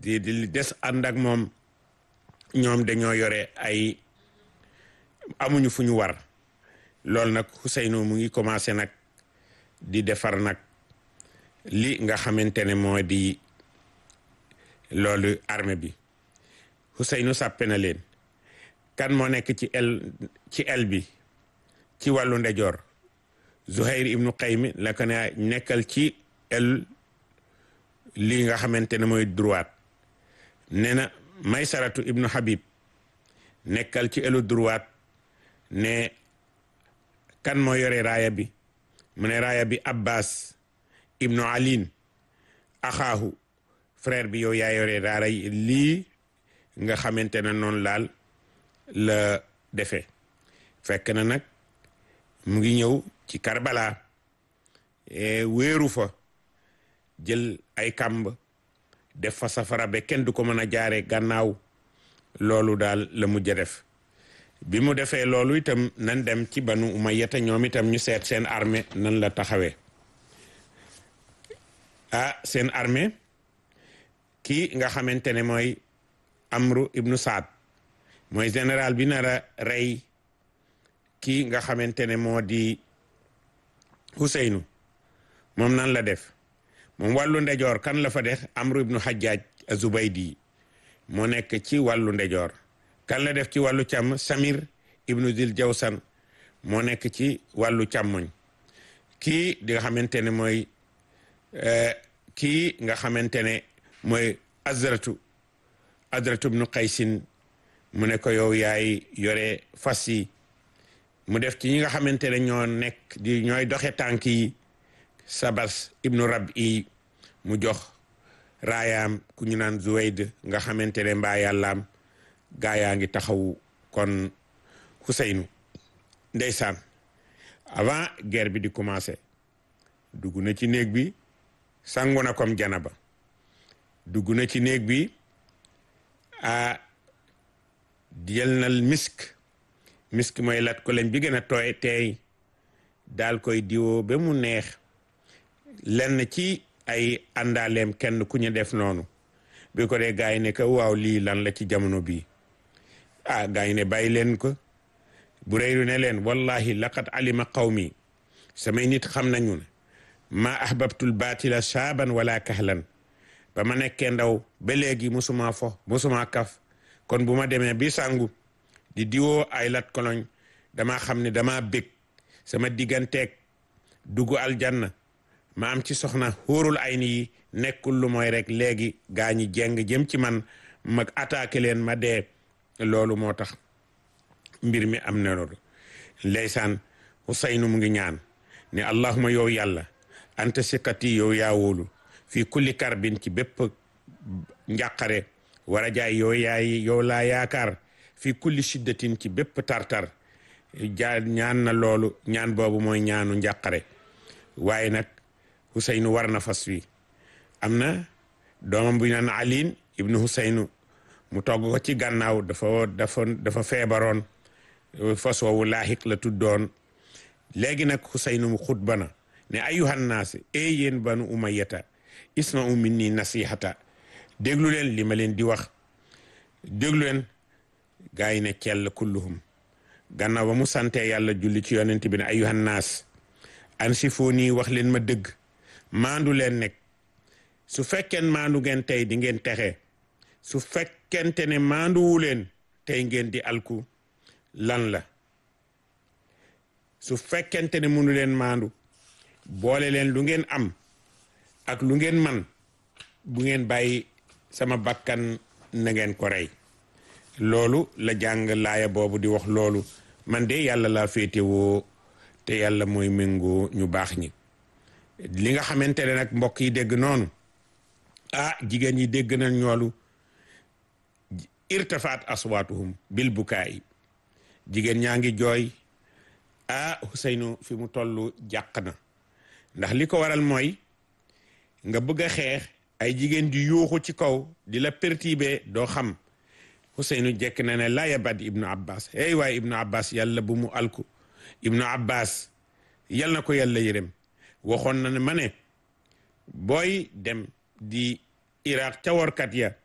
di di des ànd ak moom ñoom dañoo yore ay amuñu fu ñu war loolu nag Ousseynou mu ngi commencé nag di defar nag li nga xamante ne moo di loolu armée bi Ousseynou sàppe na leen kan moo nekk ci el ci el bi ci wàllu ndejoor Zuhair ibnu Qaymi la ko ne nekkal ci el lii nga xamante ne mooy droite nee na Maysaratu ibnu Habib nekkal ci elu droite ne kan moo yore raaya bi mu ne raaya bi Abbas ibnu Alin axaahu frère bi yow yaa yore raara lii nga xamante ne noonu laal la defee fekk na nag mu ngi ñëw ci Karbala wéeru fa jël ay kàmb def fa safara ba kenn du ko mën a jaare gannaaw loolu daal la mujj a def bi mu defee loolu itam nan dem ci banu umayyata ñoom itam ñu seet seen armée nan la taxawee ah seen armée kii nga xamante ne mooy amru ibnu saad mooy général bi nar a rey kii nga xamante ne moo di Ousseynou moom nan la def moom wàllu ndejoor kan la fa def amru ibnu hajjaj azubaydi moo nekk ci wàllu ndejoor kan la def ci wàllu càmm samir ibnu dil jawsan moo nekk ci wàllu càmmoñ kii di nga xamante ne mooy kii nga xamante ne mooy azratu azratu ibnu qaysin mu ne ko yow yaay yore fas yi mu def ci ñi nga xamante ne ñoo nekk di ñooy doxe tànk yi sabas ibnu rab i mu jox raayaam ku ñu naan zuwayd nga xamante ne mbaa yàllaam gaa yaa ngi taxaw kon Ousseynou ndeysaan avant guerre bi di commencer dugg na ci néeg bi sangu na comme janaba dugg na ci néeg bi a jël na misk misk mooy lat ko leen bi gën a tooy teey daal koy diwoo ba mu neex lenn ci ay àndaaleem kenn ku ñu def noonu bi ko dee gaa yi ne ko waaw lii lan la ci jamono bii ah gaa yi ne bàyyi leen ko bu réyru ne leen wallahi laqad alima qawmi samay nit xam nañu ne ma ahbabtul batila shaaban wala kahlan ba ma nekkee ndaw ba léegi musuma fo musuma kaf kon bu ma demee bi sangu di diwoo ay lat koloñ dama xam ne dama bég sama digganteeg dugg aljanna ma am ci soxna xóorul ay ni yi nekkul lu mooy rek léegi gaa ñi jeng jëm ci man mag attaqué leen ma dee loolu moo tax mbir mi am na loolu ndeysaan Ousseynou mu ngi ñaan ne allahuma yow yàlla anta sikkati yow yaa wóolu fii kulli karbin ci bépp njàqare war a jaay yow yaay yow laa yaakaar fii kulli shiddatin ci bépp tartar ja ñaan na loolu ñaan boobu mooy ñaanu njàqare waaye nag Ousseynou war na fas wi am na doomam bu ñu naan Aline ibnu Ousseynou mu togg ko ci gannaaw dafa dafa dafa feebaroon fas woowu laaxiq la tuddoon léegi nag Ousseynou mu xutba na ne ayuhan naas e yéen banu umayyata isma'u minni nasihata déglu leen li ma leen di wax déglu leen gaa yi ne cell kulluhum gannaaw ba mu sante yàlla julli ci yonent bi ne ayuhan naas ansifoo nii wax leen ma dëgg maandu leen nekk su fekkeen maandu ngeen tey di ngeen texe su fekkente ne maanduwu leen tey ngeen di alku lan la su fekkente ne munu leen maandu boole leen lu ngeen am ak lu ngeen man bu ngeen bàyyi sama bakkan na ngeen ko rey loolu la jàng laaya boobu di wax loolu man de yàlla laa féetewoo te yàlla mooy méngoo ñu baax ñi li nga xamante ne nag mbokk yi dégg noonu ah jigéen ñi dégg nañ ñoolu irtafaat aswaatuhum bil bukaay jigéen ñaa ngi jooy ah Ousseynou fi mu toll jàq na ndax li ko waral mooy nga bëgg a xeex ay jigéen di yuuxu ci kaw di la perturber doo xam Ousseynou jekk na ne laa yabat ibnu abbas hey waaye ibnu abbas yàlla bu mu alku ibnu abbas yal na ko yàlla yërëm waxoon na ne ma ne booy dem di iraq ca workat ya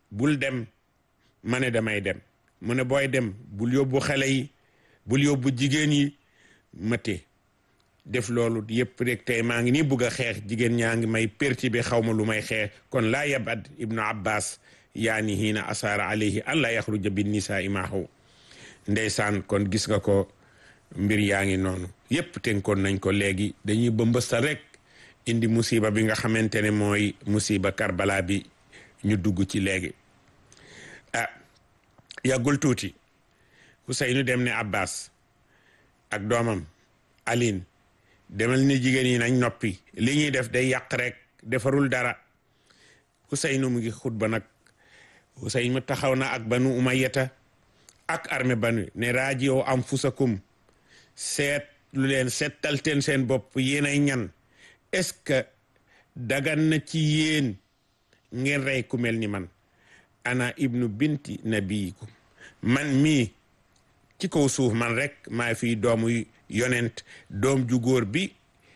bul dem ma ne damay dem mu ne booy dem bul yóbbu xale yi bul yóbbu jigéen yi mate def loolu yëpp rek tey maa ngi nii bugg a xeex jigéen ñaa ngi may perti bi xaw ma lu may xeex kon laa yabad ibnu abbas yaani hiina asaara alayhi an laa yaxruja bin nisaa imaahu ndeysaan kon gis nga ko mbir yaa ngi noonu yëpp tënkoon nañ ko léegi dañuy bëmbëstal rek indi musiba bi nga xamante ne mooy musiba karbala bi ñu dugg ci léegi ah yàggul tuuti Ousseynou dem ne Abbas ak doomam Aline demal ni jigéen yi nañ noppi li ñuy def day yàq rek defarul dara Ousseynou mu ngi xutba nag Ousseynou taxaw na ak banu umayyata ak armée banu ne rajiyo anfusakum seet lu leen seetalteen seen bopp yéen ay ñan est-ce que dagan na ci yéen ngeen rey ku mel ni man ana ibnu binti nabiyikum man mii ci kaw suuf man rek maa fi doomu yonent doom ju góor bi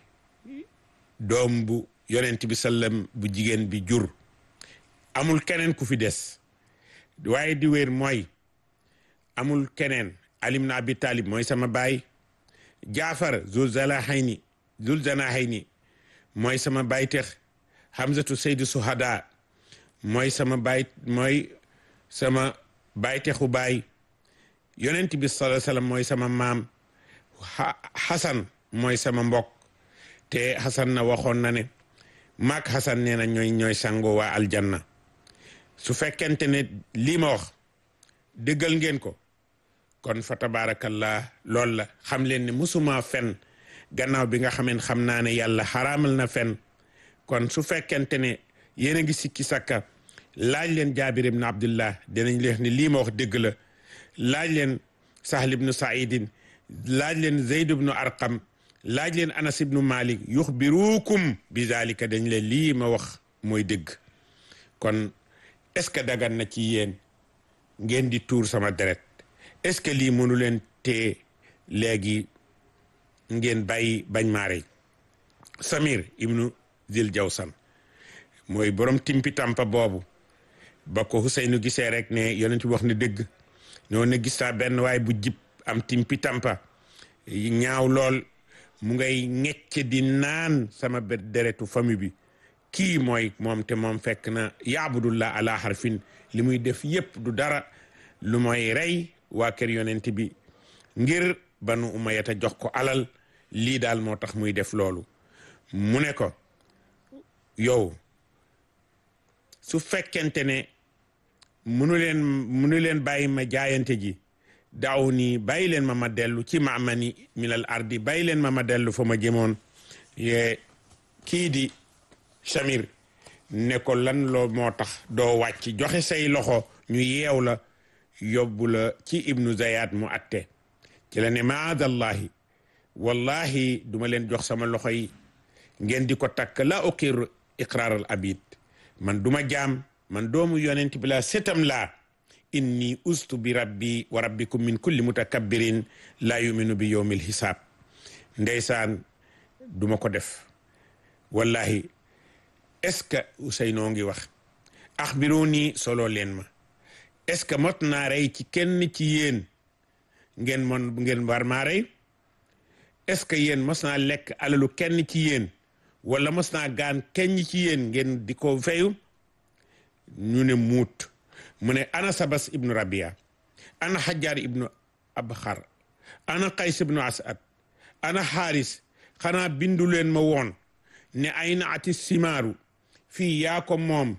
doom bu yonent bi sallam bu jigéen bi jur amul keneen ku fi des waaye di wér mooy amul keneen alim na abi talib mooy sama baay jaafar zul zalahayni zul zanahayni mooy sama baay tex hamzatu saydu suhada mooy sama baay mooy sama baay texu baay yonent bi sallallahu alayhi wasallam mooy sama maam xasan mooy sama mbokk te xasan na waxoon na ne maak xasan nee na ñooy ñooy sango waa aljanna su fekkente ne lii ma wax dëggal ngeen ko kon fa tabaarakallah loolu la xam leen ne musuma fen gannaaw bi nga xameen xam naa ne yàlla xaraamal na fen kon su fekkente ne yéen a ngi sikki sakka laaj leen jaabir ibn abdullah dinañ leen ne lii ma wax dëgg la laaj leen sahl ibnu saidin laaj leen zeyd ibnu arqam laaj leen anas ibnu malik yuxbirukum bi zalika dañ leen lii ma wax mooy dëgg kon est-ce que dagan na ci yéen ngeen di tuur sama deret est-ce que lii mënu leen tee léegi ngeen bàyyi bañ maarey samir ibnu zil jawsan mooy borom timpi tampa boobu ba ko Huseynu gisee rek ne yonent bi wax ne dëgg noonu ne gis naa benn waay bu jib am timpi tampa ñaaw lool mu ngay ñecc di naan sama deretu famille bi kii mooy moom te moom fekk na yaabudullah ala harfin li muy def yépp du dara lu mooy rey waa kër yonent bi ngir banu umayata jox ko alal lii daal moo tax muy def loolu mu ne ko yow su fekkente ne munu leen munu leen bàyyi ma jaayante ji daaw nii bàyyi leen ma ma dellu ci maamani minal ardi bàyyi leen ma ma dellu fa ma jëmoon ye kii di Samir ne ko lan loo moo tax doo wàcc joxe say loxo ñu yeew la yóbbu la ci ibnu Zayat mu atte ci la ne maadallahi wallahi duma leen jox sama loxo yi ngeen di ko takk la uqir iqraaral abid man duma jaam man doomu yonent bi laa setam laa inni ustu bi rabbi wa rabbikum min kulli mutakabbirin laa yuminu bi yowmil hisaab ndeysaan duma ko def wallahi est-ce que Ousseynou ngi wax axbiruni solo leen ma est-ce que mot naa rey ci kenn ci yéen ngeen mon ngeen war maa rey est-ce que yéen mos naa lekk alalu kenn ci yéen wala mos naa gaan kenn ci yéen ngeen di ko feyu ñu ne muut mu ne ana sabas ibnu rabia ana xajaar ibnu abxar ana qays ibnu asad ana xaaris xanaa bindu leen ma woon ne ay na ati simaaru fii yaa ko moom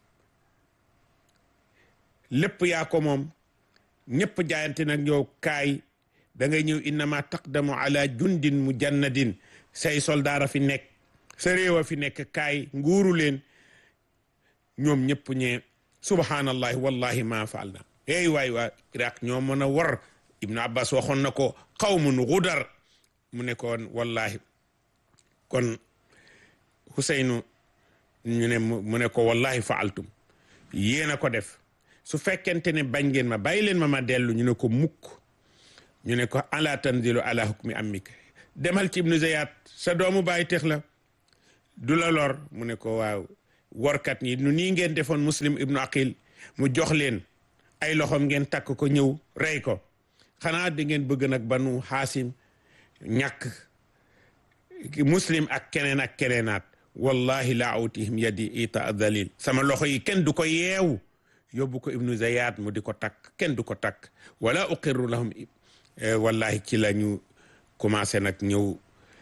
lépp yaa ko moom ñëpp jaayante nag yow kaay da ngay ñëw innama taqdamu ala jundin mujannadin say soldaara fi nekk sa réew a fi nekk kaay nguuru leen ñoom ñëpp ñee subhanallahi wallahi ma faal na ey waay waa iraq ñoo mën a war ibnu abbas waxoon na ko qawmun gudar mu ne koon wallahi kon Huseynu ñu ne mu ne ko wallahi faaltum yéen a ko def su fekkente ne bañ ngeen ma bàyyi leen ma ma dellu ñu ne ko mukk ñu ne ko ala tanzilu ala hukmi ammik demal ci ibnu zayat sa doomu bàyyi tex la du la lor mu ne ko waaw workat ñi nu nii ngeen defoon muslim ibnu aqil mu jox leen ay loxoom ngeen takk ko ñëw rey ko xanaa da ngeen bëgg nag banu xaasim ñàkk muslim ak keneen ak keneenaat wallahi la awtihim yadi ita dalil sama loxo yi kenn du ko yeewu yóbbu ko ibnu zayat mu di ko takk kenn du ko takk wala uqirru lahum wallahi ci la ñu commencé nag ñëw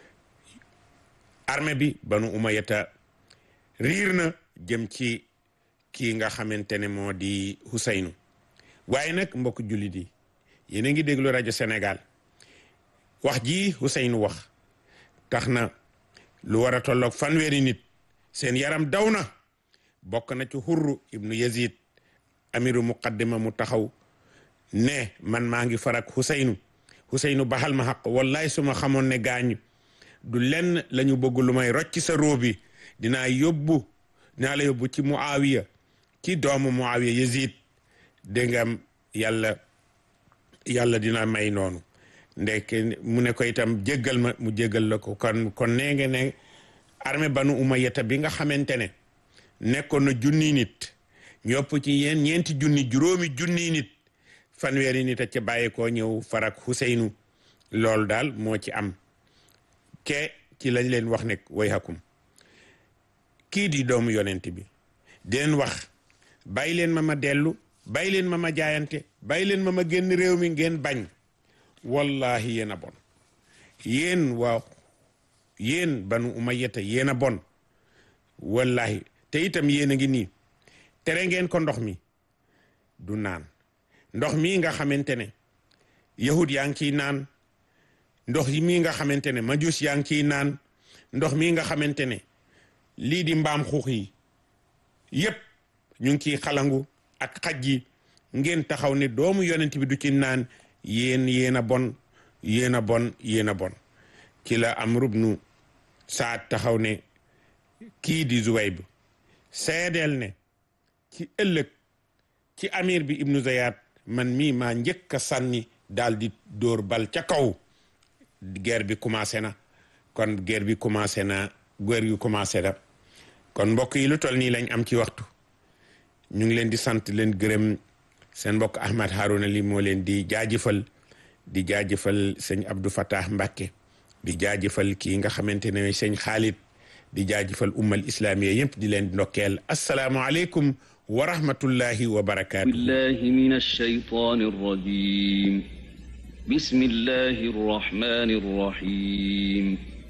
armée bi banu umayata riir na jëm ci kii nga xamante ne moo di Huseynu waaye nag mbokk jullit yi yéen a ngi déglu rajo Sénégal wax ji Huseynu wax tax na lu war a tolloog fanweeri nit seen yaram daw na bokk na ci Hurru ibnu Yazid amiru muqaddima mu taxaw ne man maa ngi farak Huseynu Huseynu baxal ma xaq wallahi su ma xamoon ne gaañu du lenn la ñu bëgg lu may rocc sa róobi dinaa yóbbu dinaa la yóbbu ci Muawiya ci doomu Muawiya Yazid dégg nga yàlla yàlla dina may noonu ndek mu ne ko itam jéggal ma mu jéggal la ko kon kon nee nga ne armée banu umayyata bi nga xamante ne nekkoon na junni nit ñopp ci yeen ñeenti junni juróomi junni nit fanweeri nit a ca bàyyeekoo ñëw farak Huseynu loolu daal moo ci am ke ci lañ leen wax nekk way hakum kii di doomu yonent bi di leen wax bàyyi leen ma ma dellu bàyyi leen ma ma jaayante bàyyi leen ma ma génn réew mi ngeen bañ wallahi yéen a bon yéen waaw yéen banu umayyata yéen a bon wallahi te itam yéen a ngi nii tere ngeen ko ndox mi du naan ndox mii nga xamante ne yahud yaa ngi ciy naan ndox yi mii nga xamante ne majus yaa ngi ciy naan ndox mii nga xamante ne lii di mbaam xuux yi yépp ñu ngi ciy xalangu ak xaj yi ngeen taxaw ne doomu yonent bi du ci naan yéen yéen a bon yéen a bon yéen a bon ci la Amru bnu Saad taxaw ne kii di Zuwayb seedeel ne ci ëllëg ci amir bi ibnu Zayat man mii maa njëkk a sànni daal di dóor bal ca kaw guerre bi commencé na kon guerre bi commencé na guerre yu commencé na kon mbokk yi lu toll nii lañ am ci waxtu ñu ngi leen di sant leen gërëm seen mbokk Ahmad Harouna li moo leen di jaajëfal di jaajëfal sëñ Abdou Fatah Mbacke di jaajëfal kii nga xamante ne sëñ Khalid di jaajëfal ummal islamiya yëpp di leen ndokkeel asalaamualeykum wa rahmatullahi wa barakaatu. billahi min ash-shaytaani r-rajiim bismillahi r-rahmaani r-rahiim